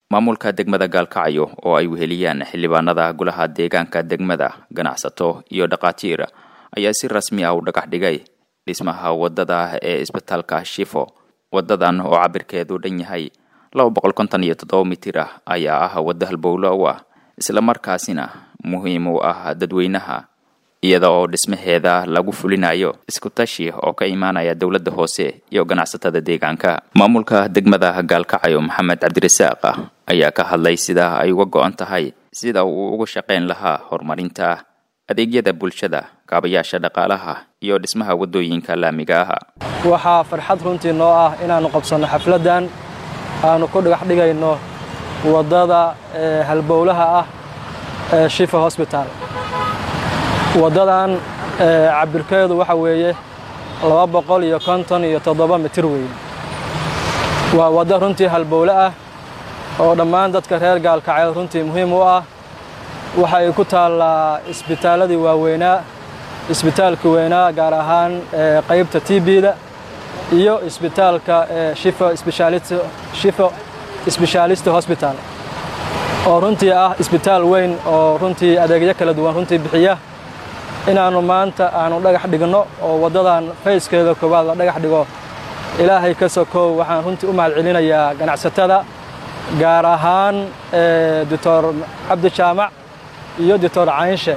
maamulka degmada gaalkacyo oo ay weheliyaan xildhibaanada golaha deegaanka degmada ganacsato iyo dhakhaatiir ayaa si rasmi ah u dhagax dhigay dhismaha wadada ee isbitaalka shifo wadadan oo cabirkeedu dhan yahay laba boqol konton iyo toddoba mitir ah ayaa ah waddo halbowlo u ah islamarkaasina muhiim u ah dadweynaha iyada oo dhismaheeda lagu fulinayo isku tashi oo ka imaanaya dowladda hoose iyo ganacsatada deegaanka maamulka degmada gaalkacyo maxamed cabdirasaaq ayaa ka hadlay sida ay uga go-an tahay sida uu uga shaqayn lahaa horumarinta adeegyada bulshada kaabayaasha dhaqaalaha iyo dhismaha waddooyinka laamiga ah waxaa farxad runtii noo ah inaannu qabsanno xafladdan aanu ku dhagax dhigayno waddada halbowlaha ah ee shifa hosbitaal waddadan cabirkeedu waxa weeye laba boqol iyo konton iyo toddoba mitir weeye waa waddo runtii halbowle ah oo dhammaan dadka reer gaalkacyeed runtii muhiim u ah waxa ay ku taallaa isbitaalladii waaweynaa isbitaalka weynaa gaar ahaan qaybta t b-da iyo isbitaalka shifo sbeshaalista hosbital oo runtii ah isbitaal weyn oo runtii adeegyo kala duwan runtii bixiya inaannu maanta aanu dhagax dhigno oo waddadan fayskeeda koowaad la dhagax dhigo ilaahay ka sokow waxaan runtii u mahad celinayaa ganacsatada gaar ahaan doctor cabdi jaamac iyo doctor caynshe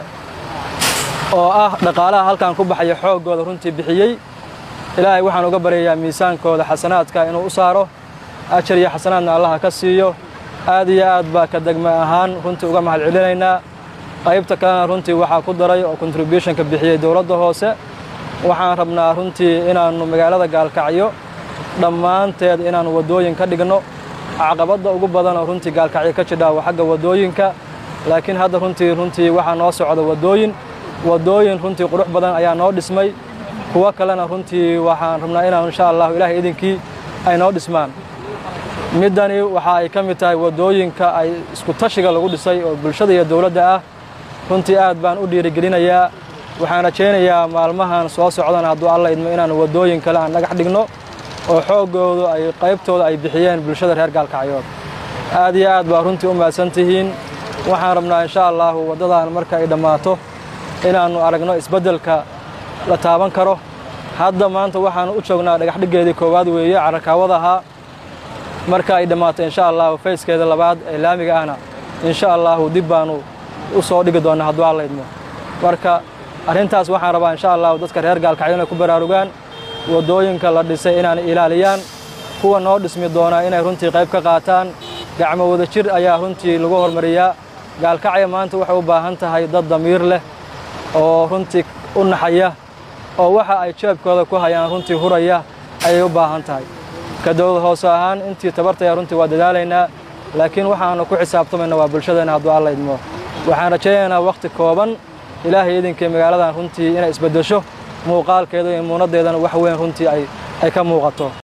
oo ah dhaqaalaha halkan ku baxaya xooggooda runtii bixiyey ilaahay waxaan uga baryayaa miisaankooda xasanaadka inuu u saaro ajar iyo xasanaadna allaha ka siiyo aad iyo aad baa ka degme ahaan runtii uga mahad celinaynaa qaybta kalena runtii waxaa ku daray oo contributionka bixiyey dowladda hoose waxaan rabnaa runtii inaannu magaalada gaalkacyo dhammaanteed inaannu waddooyin ka dhigno caqabadda ugu badan oo runtii gaalkacyo ka jidhaa waa xagga waddooyinka laakiin hadda runtii runtii waxaa noo socda waddooyin waddooyin runtii qurux badan ayaa noo dhismay kuwo kalena runtii waxaan rabnaa inaanu insha allahu ilaahay idinkii ay noo dhismaan middani waxa ay ka mid tahay waddooyinka ay isku tashiga lagu dhisay oo bulshada iyo dowladda ah runtii aad baan u dhiirigelinayaa waxaan rajaynayaa maalmahan soo socdana hadduu alla idmo inaanu waddooyin kale aan dhagax dhigno oo xooggoodu ay qaybtooda ay bixiyeen bulshada reer gaalkacyood aad iyo aad baa runtii u mahadsan tihiin waxaan rabnaa insha allahu waddadan marka ay dhammaato inaannu aragno isbeddelka la taaban karo hadda maanta waxaannu u joognaa dhagaxdhiggeedii koowaad weeye carakaawadahaa marka ay dhammaato insha allahu fayskeeda labaad ee laamiga ahna insha allahu dib baannu u soo dhigi doonnaa hadduu alla idmo marka arrintaas waxaan rabaa insha allahu dadka reer gaalkacyo inay ku baraarugaan waddooyinka la dhisay inaanay ilaaliyaan kuwa noo dhismi doonaa inay runtii qayb ka qaataan gacmo wada jir ayaa runtii lagu hormariyaa gaalkacyo maanta waxay u baahan tahay dad damiir leh oo runtii u naxaya oo waxa ay jeebkooda ku hayaan runtii huraya ayay u baahan tahay ka dowlad hoose ahaan intii tabartaya runtii waa dadaalaynaa laakiin waxaannu ku xisaabtamayna waa bulshadeenna hadduu alla idmo waxaan rajaynaynaa wakhti kooban ilaahay idinkii magaaladan runtii inay isbeddesho muuqaalkeeda iyo muunaddeedana wax weyn runtii ay ka muuqato